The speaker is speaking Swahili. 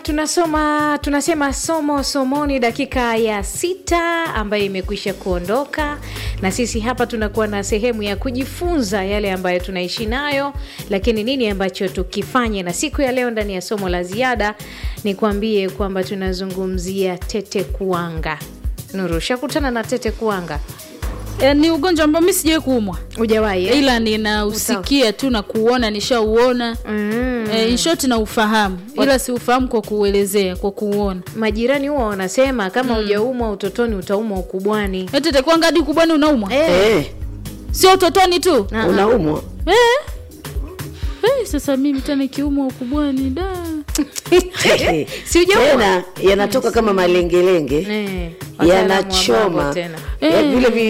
tunasoma tunasema somo somoni dakika ya sita ambayo imekwisha kuondoka na sisi hapa tunakuwa na sehemu ya kujifunza yale ambayo tunaishi nayo lakini nini ambacho tukifanye na siku ya leo ndani ya somo la ziada ni kuambie kwamba tunazungumzia tete kuanga nuru shakutana na tete kuanga E, ni ugonjwa ambao mi sijawai kuumwa ujawahi eh? ila ninausikia tu na kuuona nishauona mm. e, inshoti na ufahamu ila si ufahamu kwa kuuelezea kwa kuuona majirani huwa wanasema kama hujaumwa utotoni utaumwa ukubwani etetekwanga hadi kubwani unaumwa eh. Eh, sio utotoni tu Ah, ah. unaumwa eh. Eh, sasa mimi tena kiumwa ukubwani da si hujaumwa tena yanatoka kama malengelenge Eh, wataalamu wa mambo yanachoma tena Ya vile vi